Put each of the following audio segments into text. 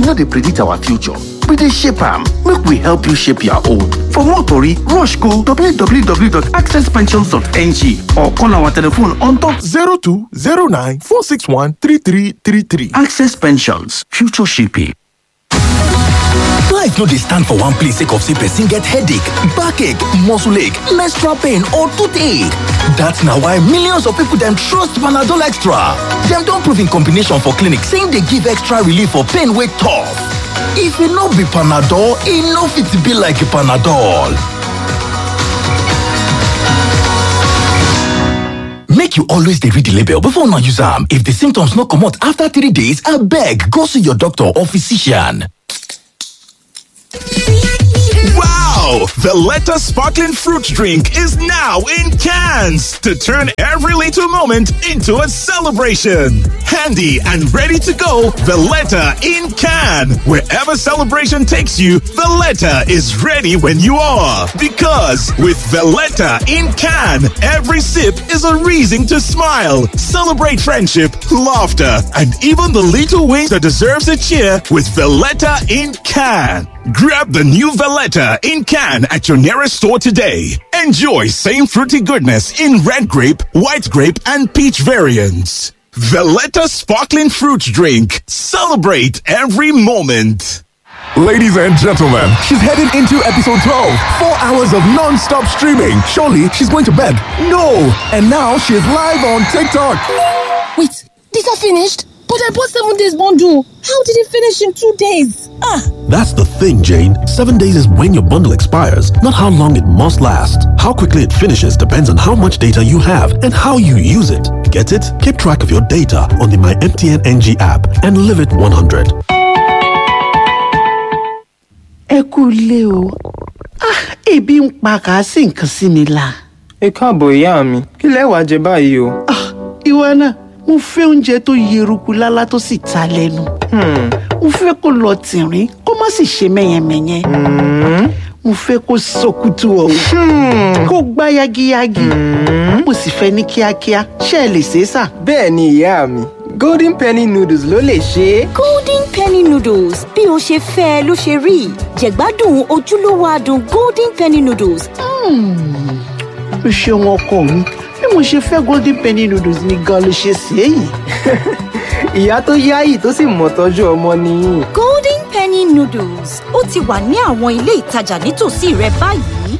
no dey predict our future we dey shape am make we help you shape your own for more tori rush go www.accesspensions.ng or call our telephone on top 0209 461 3333. access pensions future shaping. Life no dey stand for one place sake of say person get headache, backache, muscle ache, menstrual pain or toothache. That's na why millions of people dem trust Panadol Extra. Dem don prove in combination for clinic say e dey give extra relief for pain wey tough. If e no be Panadol, e no fit be like Panadol. Make you always dey read the label before una use am. If the symptoms no comot after three days, abeg go see your doctor or physician. Wow! Valletta Sparkling Fruit Drink is now in cans to turn every little moment into a celebration. Handy and ready to go, Valletta in can. Wherever celebration takes you, Valletta is ready when you are. Because with Valletta in can, every sip is a reason to smile, celebrate friendship, laughter, and even the little wings that deserves a cheer with Valletta in can. Grab the new Valletta in can at your nearest store today. Enjoy same fruity goodness in red grape, white grape, and peach variants. Valletta Sparkling Fruit Drink. Celebrate every moment. Ladies and gentlemen, she's heading into episode 12. Four hours of non stop streaming. Surely she's going to bed. No! And now she's live on TikTok. Wait, these are finished? But I bought seven days bundle. How did it finish in two days? Ah, That's the thing, Jane. Seven days is when your bundle expires, not how long it must last. How quickly it finishes depends on how much data you have and how you use it. Get it? Keep track of your data on the My MTN NG app and live it 100. ẹ kú ilé o ah ebi ń pa kà á sì nǹkan sí mi la ẹ káàbọ̀ ìyá mi kí lẹ wàá jẹ báyìí o. ah ìwọ náà mo fẹ́ oúnjẹ tó yeruku lálá tó sì ta lẹ́nu mo fẹ́ kó lọ tìrín kó má sì ṣe mẹ́yẹmẹ́yẹ mo fẹ́ kó sọkútù ọ̀hún kó gbá yagiyagi mo sì fẹ́ ní kíákíá ṣé ẹ lè ṣe é sà. bẹ́ẹ̀ ni ìyá mi golden penny noodles ló lè ṣe é. golden penny noodles bí o ṣe fẹ́ ẹ ló ṣe rí jẹ̀gbádùn ojúlówó adùn golden penny noodles o ṣeun ọkọ mi bí mo ṣe fẹ́ golden penny noodles ni gan ló ṣe ṣe é yìí. ìyá tó yáyì tó sì mọ̀ tọ́jú ọmọ nìyí. golden penny noodles ó ti wà ní àwọn ilé ìtajà nítòsí rẹ báyìí.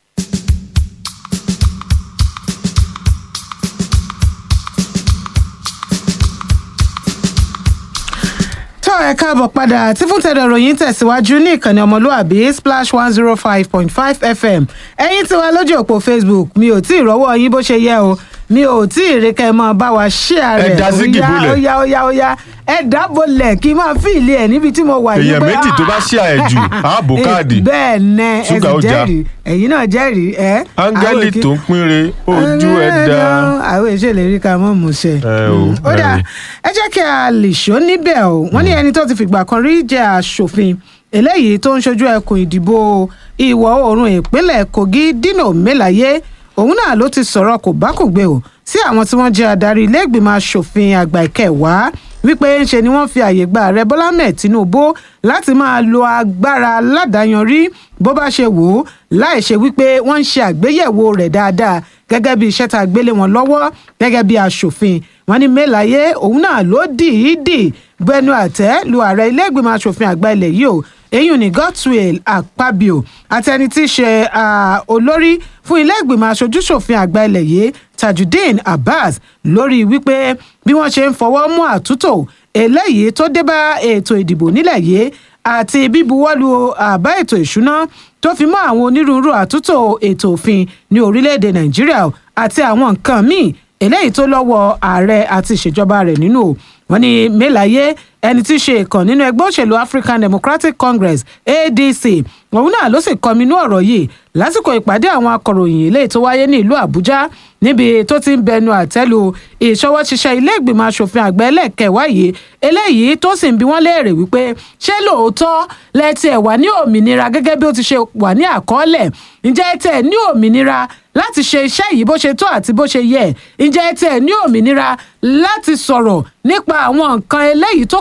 tó ẹ káàbọ̀ padà tí fún tẹ̀dọ̀ ròyìn tẹ̀síwájú ní ìkànnì ọmọlúàbí splash one zero five point five fm ẹ̀yin tí wà lójú òpó facebook mi ò tí ì rọ́wọ́ yín bó ṣe yẹ o mi ò tí ì rí kẹ́ ẹ máa bá wa ṣíà rẹ̀ Ẹ dá sí gìbúlẹ̀. ó yá ó yá ó yá ẹ dábòlẹ̀ kí n máa fi ìlé ẹ̀ níbi tí mo wà yìí Èèyàn pé, méjì tó bá ah, ṣíà ẹ̀ jù, á bò eh, káàdì. bẹ́ẹ̀ nẹ ẹ sì Ṣúgà ó já. jẹ́rìí ẹ̀yin náà jẹ́rìí ẹ̀ áńgẹ́lì àwọn tó ń pínre ojú ẹ̀ dá. àwọn ìṣèlérí ká mọ̀ mú ṣe ẹ o ó ẹ dáa o. ẹ jẹ́ kí a lè ṣó níbẹ̀ o wọ́n ní ẹni tó ti fìgbà kan rí jẹ́ aṣòfin eléyìí tó ń ṣojú ẹkùn ìdìbò ìwọ̀ oòrùn ìpínlẹ̀ kogi dino melaye òun náà ló ti sọ̀rọ̀ kò bá kò gbé o sí àwọn tí wọ́n jẹ́ adarí ilé ìgbìmọ̀ asòfin àgbà ìkẹwàá wípé ńṣe ni wọ́n fi àyè gba ààrẹ bọ́lá mẹ́ẹ̀ tinubu láti máa lo agbára aládàáyanrí bó bá ṣe wò ó láì ṣe wípé wọ́n ń ṣe àgbéyẹ̀wò rẹ̀ dáadáa gẹ́gẹ́ bí iṣẹ́ tá a gbélé wọn lọ́wọ́ gẹ́gẹ́ bí asòfin wọn ní mẹ́láyé òun náà ló dìídì gbẹnu àtẹ́ lu ààrẹ ilé ìgbìmọ̀ asòfin àgbà ilẹ̀ yìí o èyí ní godswill akpabio àti ẹni tí í ṣe ah, olórí fún ilé ìgbìmọ̀ aṣojúṣòfin àgbà ilẹ̀ yìí tajudeen abbas lórí wípé bí wọ́n ṣe ń fọwọ́ mú àtúntò eléyìí tó dé bá ètò ìdìbò nílẹ̀ yìí àti bíbuwọ́lu àbá ètò ìṣúná tó fi mọ́ àwọn onírúurú àtúntò ètò òfin ní orílẹ̀-èdè nàìjíríà àti àwọn nǹkan míì eléyìí tó lọ́wọ́ ààrẹ àti ìṣèjọba rẹ̀ nínú o wọ́n ní mẹ́láyé ẹni tí í ṣe ìkàn nínú ẹgbẹ́ òṣèlú african democratic congress adc òun náà ló sì kọminú ọ̀rọ̀ yìí lásìkò ìpàdé àwọn akọ̀ròyìn eléyìí tó wáyé ní ìlú àbújá níbi tó ti ń bẹnu àtẹ́lu ìṣọwọ́ ṣiṣẹ́ ilé ìgbìmọ̀ asòfin àgbà ẹlẹ́kẹ̀wá yìí eléyìí tó sì ń bi wọ́n léèrè wípé ṣé lóòótọ́ lẹ́tí ẹ̀ wà ní òmìnira gẹ́gẹ́ bí ó ti ṣe wà ní àkọọ́lẹ̀ ǹjẹ́ tẹ̀ ní òmìnira láti ṣe iṣẹ́ yìí bó ṣe tó àti bó ṣe yẹ ǹjẹ́ tẹ̀ ní òmìnira láti sọ̀rọ̀ nípa àwọn nǹkan eléyìí tó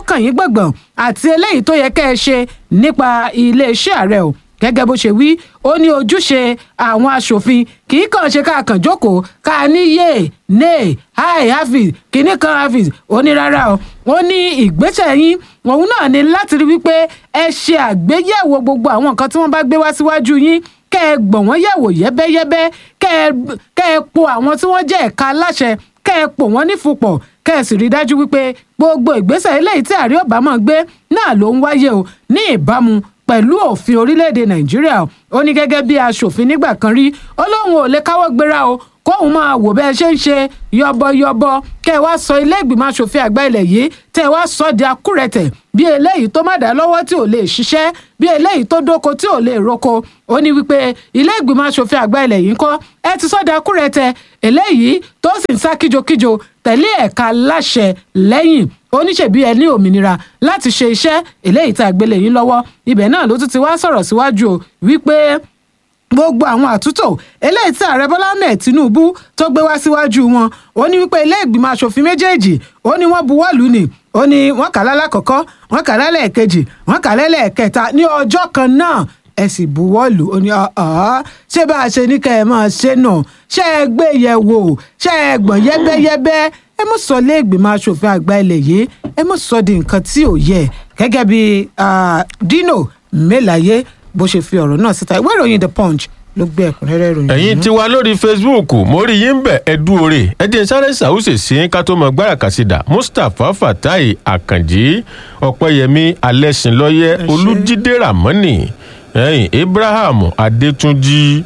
kàn yín gbọ̀ngbọ̀n àti eléyìí tó yẹ kẹ́ ẹ ṣe nípa iléeṣẹ́ ààrẹ o gẹ́gẹ́ bó ṣe wí ó ní ojúṣe àwọn aṣòfin kì í kàn ṣe ká kàn jókòó ká ní yé nay hi hafiz kìíní kan hafiz ó ní rárá o ó ní ìgbésẹ̀ yín òun náà ní láti rí wípé ẹ ṣe àgbéyẹ̀wò gbogbo àwọn nǹkan tí wọ́n bá gbé wá síwájú yín kẹ́ ẹ gbọ̀n wọ́n yẹ̀wò yẹ́bẹ́yẹ́bẹ́ kẹ́ ẹ kẹ́ ẹ po àwọn tí wọ́n jẹ́ ẹ̀ka aláṣẹ kẹ́ ẹ pò wọ́n nífupọ̀ kẹ́ ẹ sì rí i dájú wípé gbogbo ìgbésẹ̀ eléyìí tí ààrẹ obama gbé náà ló ń wáyé o ní ìbámu pẹ̀lú òfin orílẹ̀-èdè nàìjíríà ó ní gẹ́gẹ́ bí aṣòfin nígbà kan rí ó lóun ò lè káwọ́ gbéra o kóun máa wò bẹ́ẹ̀ ṣe ń ṣe yọbọyọbọ kẹ́ ẹ wá sọ ilé ìgbìmọ̀ asòfin àgbà ilẹ̀ yìí tẹ́ ẹ wá sọ di akúrẹ̀tẹ̀ bí eléyìí tó má dá lọ́wọ́ tí ò lè ṣiṣẹ́ bí eléyìí tó dóko tí ò lè roko ó ní wípé ilé ìgbìmọ̀ asòfin àgbà ilẹ̀ yìí ń kọ́ ẹ ti sọ di akúrẹ̀tẹ̀ eléyìí tó sì ń sá kíjokíjo tẹ̀lé ẹ̀ka láṣẹ lẹ́yìn oníṣèbí ẹ ní òmìnira láti ṣe iṣẹ́ eléyìí tá a gbélé yín lọ́wọ́ ibẹ̀ náà ló tún ti wá sọ̀rọ̀ síwájú o wípé gbogbo àwọn àtúntò eléyìí tí ààrẹ bọ́lá ahmed tinubu tó gbé wá síwájú wọn ó ní wípé ilé ìgbìmọ̀ asòfin méjèèjì ó ní wọ́n buwọ́ lù ní ó ní wọ́n kà á lálákọ̀ọ́kọ́ wọ́n kà á lálẹ́ẹ̀kejì wọ́n kà á lálẹ́ẹ̀kẹta ní ọjọ́ kan náà ẹ sì buwọ́ lù ó ní ọ̀ọ́ ṣé bá a ṣe ní kẹ́ ẹ máa ṣe nà ṣé ẹ gbé yẹ̀ wò ṣé ẹ gbọ̀n yẹ́bẹ́yẹ́bẹ́ ẹ mọ̀ sọ lé ìgbìmọ̀ asòfin àgbà ilẹ̀ yìí ẹ mọ̀ sọ di nǹkan tí ò yẹ gẹ́gẹ́ bí dino melaye bó ṣe fi ọ̀rọ̀ náà síta ìwé ìròyìn the punch ló gbé ẹ̀kúnrẹ́rẹ́ ìròyìn. ẹ̀yin ti wá lórí facebook mo rí yín bẹ̀ ẹ̀dú oore ẹ̀dín sáré ṣàwùṣe sí ká tó mọ gbára kàṣídà mustapha fatai akànjí ọ̀pẹ̀yẹmí alẹ́sìnlọ́yẹ olújídé ramoni ẹ̀yìn abraham adétúnjì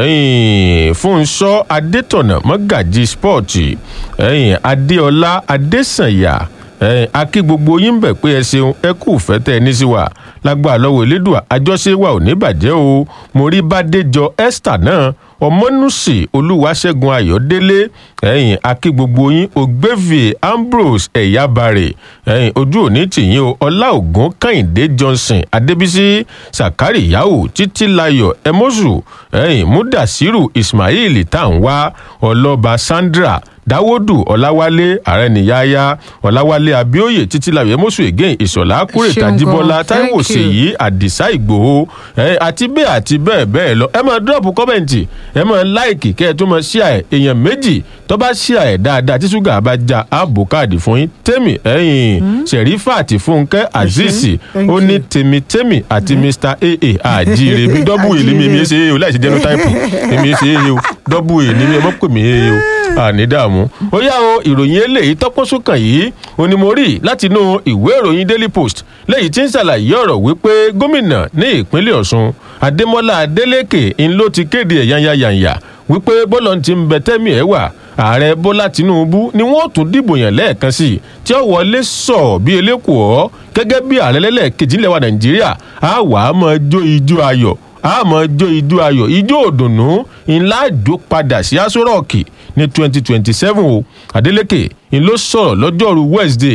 ẹ̀yìn fúnṣọ́ adétọ̀nà mọ́gàjì spọ́ọ̀tì ẹ̀yìn adéọlá adésànyà ẹ̀yìn akí gbogbo yín bẹ̀ pé ẹ ṣeun ẹ kú fẹ́tẹ́ ẹ ní sí wa lágbà lọ́wọ́ elédùà àjọṣe wa ò ní bàjẹ́ o mo rí bàdéjọ esther náà ọmọnùsì olúwaṣẹ́gun ayọ̀délé ẹ̀yìn akí gbogbo yín ògbévìé ambrose ẹ̀yábàrè ẹ̀yìn ojú òní tìyín o ọláògùn kẹ́hìndé johnson adébísí sàkárì yahoo títílayọ̀ ẹmọ́sù ẹ̀yìn múdàsírù ismail tàǹwá ọlọ́ba sandra dáwọ́dù ọ̀làwálé àrẹnìyáyá ọ̀làwálé abíóyè títílayọ̀ ẹmọ́sù again ìṣọ̀lá kúrè tajíbọ́lá táíwò ṣèyí àdìsá ìgbòho àti bẹ́ẹ̀ àti bẹ́ẹ̀ bẹ́ẹ̀ lọ ẹ máa dúrọ̀pù kọ́mẹ̀ntì ẹ máa láìkì kẹ́ ẹ tó máa ṣíà ẹ̀ èèyàn méjì tó bá ṣíà ẹ̀ dáadáa tí ṣúgà bá já ààbò káàdì fún yín tèmi ẹ̀yìn sẹ̀rífàtì fúnkẹ́ azeez ó ní tèmítèmí àti mr aa àjíire bí dọ́bù èlé mi èmi ṣe é o láì ṣe genotype èmi ṣe é o dọ́bù èlé mi ẹ mọ́ pè mí é o àní dààmú ó yá o ìròyìn eléyìí tọ́pọ́sùkàn yìí onímọ̀rí látinú ìwé ìròyìn daily post lẹ́yìn tí ń ṣàlàyé ọ̀rọ̀ wípé gómìnà ní ìpínlẹ̀ ọ̀ṣun adémọ́lá adélèké ń ló ti kéde ẹ̀ yányányányá wípé bọ́lọ̀ ti ń bẹ tẹ́mì ẹ̀ wà ààrẹ bọ́lá tinubu ni wọ́n tún dìbò yàn lẹ́ẹ̀kan sí i tí ó wọlé sọ bí elékòó gẹ́gẹ́ bí ààrẹ lẹ́lẹ́kejì ńlẹ̀ wa nàìjíríà á wà á mọ jó ijó ayọ̀ á mọ jó ijó ayọ̀ ijó òdùnnú ńlá jó padà sí aṣọ rọ́ọ̀kì ní twenty twenty seven o adeleke ń ló sọ̀rọ̀ lọ́jọ́rú wednesday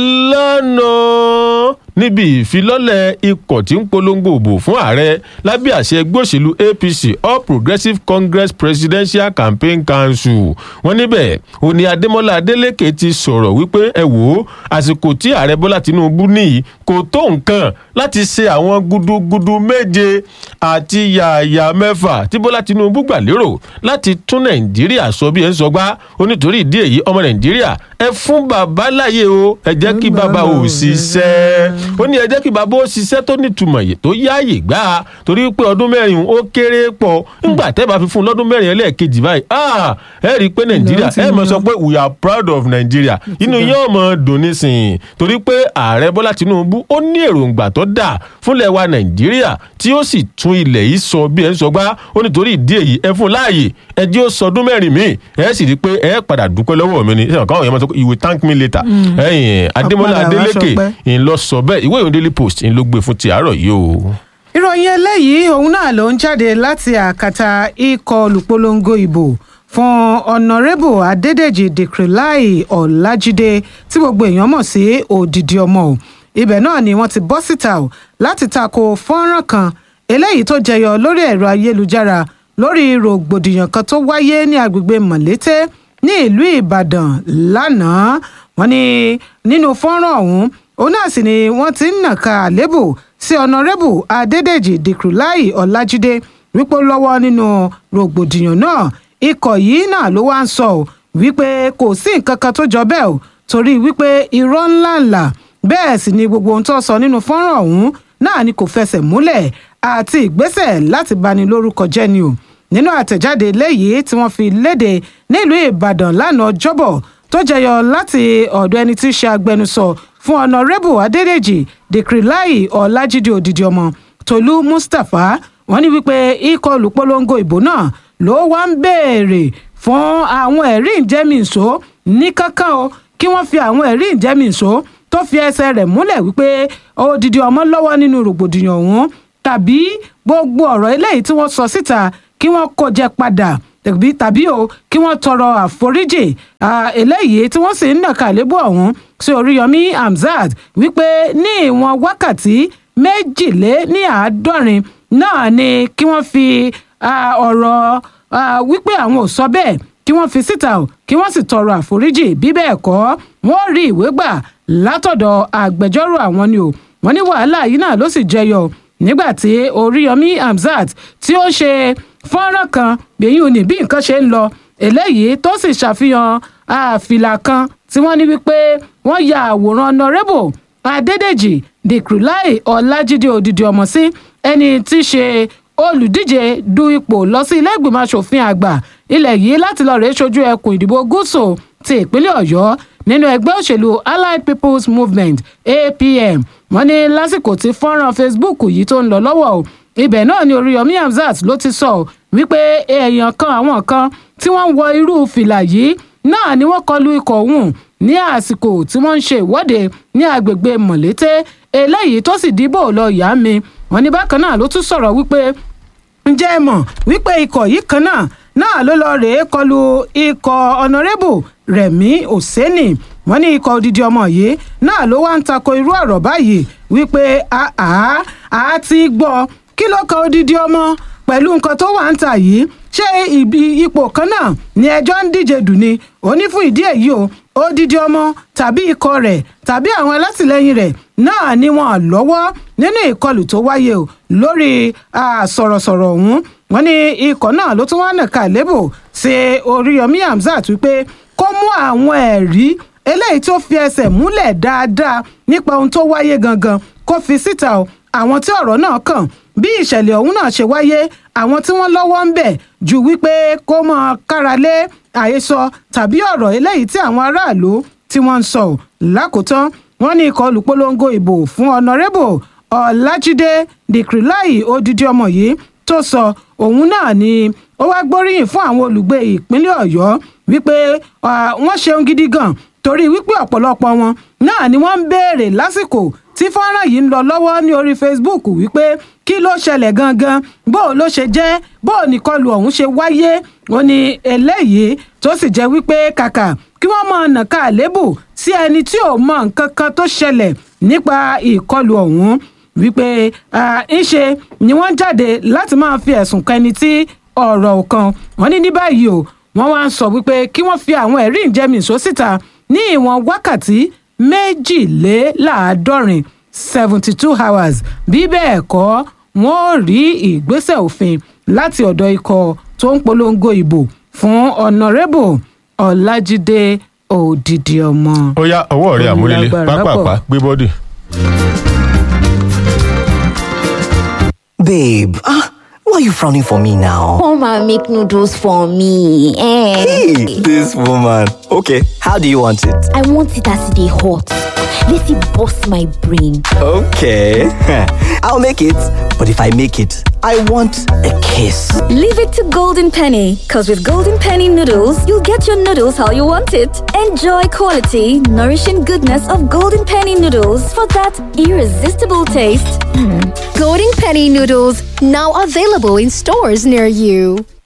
lánàá níbi ìfilọ́lẹ̀ ikọ̀ tí ń polongo òbò fún ààrẹ lábẹ́ àṣẹ ẹgbẹ́ òṣèlú apc all progressives congress presidential campaign council wọn níbẹ̀ òní adémọlá adélèké ti sọ̀rọ̀ wípé ẹ wò ó àsìkò tí ààrẹ bọ́lá tinubu níyì kò tó nǹkan láti ṣe àwọn gudugudu méje àti yàyà mẹ́fà tí bọ́lá tinubu gbà lérò láti tún nàìjíríà sọ bí ẹ ń sọgbá ó nítorí ìdí èyí ọmọ nàìjíríà ẹ fún bàbá láyé o ẹ jẹ́ kí bàbá ò ṣiṣẹ́ ó ní ẹ jẹ́ kí bàbá ó ṣiṣẹ́ tó nítumọ̀ yìí tó yáàyè gbà á torí pé ọdún mẹ́rin ó kéré pọ̀ ńgbà tẹ́ bá fi fún un lọ́dún mẹ́rin ẹlẹ́ẹ̀kejì báyìí ẹ rí i pé nàìjíríà ẹ mọ̀ sọ pé we are proud of nigeria inú yóò mọ̀ dùn nísìnyí torí pé ààrẹ bọ́lá tinubu ó ní èròǹgbà tó dà fúnlẹ̀ wa nàìjíríà tí ó sì tún ilẹ̀ yìí sọ bí ẹ ń sọgbá ó nítorí ìdí èyí ẹ fún láàyè ẹ jẹ́ ó sọdún mẹ́rin míì ẹ sì rí i pé ẹ padà dúpẹ́ lọ́wọ́ mi ni ṣé káwọn èèyàn máa sọ pé you will thank me later ẹ̀yìn adémọlá adélèké ń lọ sọ bẹ́ẹ̀ ìwé ìròyìn daily post ń ló gbé fún ti àárọ̀ yìí o. ìròyìn eléyìí òun náà ló ń jáde láti àkàtà ikọ̀ olùpolongo ìbò fún ọ̀nàrẹ́bù adédèjì dèkìrìláì ọ̀làjídé tí gbogbo èèyàn mọ̀ sí òdìdí ọmọ o ibẹ̀ náà ni wọ́n ti bọ́ síta o láti tako fọ́nrán kan eléyìí tó jẹyọ lórí ẹ̀rọ ayélujára lórí rògbòdìyàn kan tó wáyé ní agbègbè mọ̀lété ní ìlú ìbàdàn lánàá wọ́n ní nínú fọ́nrán ọ̀hún òun náà sì ni wọ́n ti ń nàka àlébù sí ọ̀nàrẹ́bù adédèjì dìkrúláì ọ̀làjídé wípé ó lọ́wọ́ nínú rògbòdìyàn náà ikọ̀ yìí náà ló wá ń sọ ọ́ wípé kò sí nǹkan kan tó jọ bẹ́ẹ̀ o torí wípé irọ́ ńláńlá bẹ́ẹ̀ sì ni gbogbo ohun tó sọ nínú fọ́nrán ọ̀hún náà ni kò fẹsẹ̀ múlẹ̀ àti ìgbésẹ̀ láti bani lórúkọ jẹ́ ni o nínú àtẹ̀jáde léyìí tí wọ́n fi léde nílùú ìbàdàn lánàá ọjọ́bọ̀ tó jẹyọ láti ọ̀dọ̀ ẹni tí í ṣe agbẹnusọ fún ọ̀nàrẹ́bù adédèjì dèkìrìláì ọ̀làjídé òdìdí ọmọ tolú mustapha wọ́n ní wípé ikọ̀ olùpolongo ìbò náà ló wá ń béèrè fún àwọn ẹ̀rí ìjẹ́mìíṣó ní kankan o kí wọ́n fi àwọn ẹ̀rí ìjẹ́mìíṣó tó fi ẹsẹ̀ rẹ̀ múlẹ̀ wípé odidi ọmọ lọ́wọ́ nínú rògbòdìyàn ọ̀hún tàbí gbogbo ọ̀rọ̀ eléyìí tí wọ́n sọ síta kí wọ́n kó jẹ padà tàbí tàbí o kí wọ́n tọrọ àforíjì eléyìí tí wọ́n sì ń nàka àlébù ọ̀hún sí oríyọmí hamzat wípé ní ìwọ̀n wákàtí méjìlé ní àádọ́rin náà ni kí wọ́n fi ọ̀rọ̀ wípé àwọn ò sọ bẹ́ẹ̀ kí wọ́n fi síta o kí wọ́n sì tọrọ àforíjì bí bẹ́ẹ̀ kọ́ wọ́n rí ìwé gbà látọ̀dọ̀ agbẹjọ́rò àwọn ni o wọ́n ní wàhálà yìí náà ló sì jẹyọ nígbà tí oríyọmí hamzat tí ó ṣe fọ́nrán kan gbẹ̀yìn òní bí nǹkan ṣe ń lọ eléyìí tó sì ṣàfihàn àfìlà kan tí wọ́n ní wípé wọ́n ya àwòrán nọrẹ́bù adédèjì dìkrúláì ọlájídé òdìdí ọmọ sí ẹni tí í ṣe olùdíje du ipò lọ sí ilé ìgbìmọ̀ asòfin àgbà ilẹ̀ yìí láti lọ́ọ́ rèé ṣojú ẹkùn ìdìbò gúúsù ti ìpínlẹ̀ ọ̀yọ́ nínú ẹgbẹ́ òṣèlú allied people's movement apm wọ́n ní lásìkò tí fọ́nrán facebook yìí tó ń lọ lọ́wọ́ o ibẹ̀ náà ni oríyọmí hamzat ló ti sọ wípé èèyàn kan àwọn kan tí wọ́n ń wọ irú fìlà yìí náà ni wọ́n kọlu ikọ̀ ọ̀hún ní àsìkò tí wọ́n ń ṣe ìwọ́de ní agbègbè mọ̀lété eléyìí tó sì dìbò lọ yá mi wọ́n ní bákan náà ló tún sọ̀rọ̀ wípé ǹjẹ́ ẹ mọ̀ wípé ikọ̀ yìí kan náà náà ló lọ rèé kọlu ikọ̀ ọ̀nàrẹ́bù rẹ̀mí òsẹ́nì wọ́n ní ikọ̀ odidi ọmọ yìí náà ló wá ń tako irú ọ̀rọ̀ báyìí wípé àá àá ti gbọ́ kí ló kan odidi ọmọ pẹ̀lú nǹkan tó wà ń tà yìí ṣé ibi ipò kan náà ni ẹjọ́ ń díje dùn ni ó ní fún ìdí èyí o odidi ọmọ tàbí ikọ̀ rẹ̀ tàbí àwọn alátìlẹyìn rẹ̀ náà ni wọ́n lọ́wọ́ nínú ìkọlù tó wáyé o lórí sọ̀rọ̀sọ̀rọ̀ ọ̀hún wọ́n ní ikọ̀ náà ló tún wá nàka lébò ṣe oríyọmí hamzat wípé kó mú àwọn ẹ̀rí eléyìí tó fi ẹsẹ̀ múlẹ̀ dáadáa nípa ohun tó wáyé gangan kó fi síta o àwọn tí ọ̀rọ̀ náà kàn bí ìṣẹ̀lẹ̀ ọ̀hún náà ṣe wáyé àwọn tí wọ́n lọ́wọ́ ń bẹ̀ ju wípé kó mọ káralé àhesọ tàbí ọ̀rọ̀ eléyìí tí àwọn aráàlú tí wọ́n ń sọ lákòótán wọ́n ní ikọ̀ olùpolongo ìbò fún ọ̀nàrẹ́bù ọ̀làjídé dìkrìláì odidi ọmọ yìí tó sọ òun náà ni ó wá gbóríyìn fún àwọn olùgbé ìpínlẹ̀ ọ̀yọ́ wípé wọ́n ṣeun gidi gan torí wípé ọ̀pọ̀lọpọ̀ wọn náà ni wọ́n ń béèrè lásìkò tí fọ́nrán yìí ń lọ lọ́wọ́ ní orí facebook wípé kí ló ṣẹlẹ̀ gangan bó o ló ṣe jẹ́ bó o nìkọlù ọ̀hún ṣe wáyé ó ní eléyìí tó sì jẹ́ wípé kàkà kí wọ́n mọ nàka àlébù sí ẹni tí ò mọ nǹkan kan tó ṣẹlẹ̀ nípa ìkọlù ọ̀hún wípé ńṣe ni wọ́n jáde láti máa fi ẹ̀sùn kan ẹni tí ọ̀rọ̀ kan wọ́n ní ní báyìí o wọ́n wá ń sọ wípé kí wọ́n fi àwọn ẹ̀rí ìjẹ́mìíṣó síta ní ìwọ̀n wákàtí méjìléláàádọ́rin seventy two hours bí bẹ́ẹ̀ kọ́ wọ́n ò rí ìgbésẹ̀ òfin láti ọ̀dọ̀ ikọ̀ tó ń polongo ìbò fún ọ̀nàrẹ́bù ọ̀làjídé òdìdí ọmọ. ó yá ọwọ́ rẹ̀ àmúlélẹ̀ pápápá gbé bọ́dì. Babe, ah, why are you frowning for me now? Come and make noodles for me. Eh. Hey, this woman. Okay, how do you want it? I want it as they hot. Let it bust my brain. Okay, I'll make it. But if I make it, I want a kiss. Leave it to Golden Penny, because with Golden Penny noodles, you'll get your noodles how you want it. Enjoy quality, nourishing goodness of Golden Penny noodles for that irresistible taste. Golden Penny noodles now available in stores near you.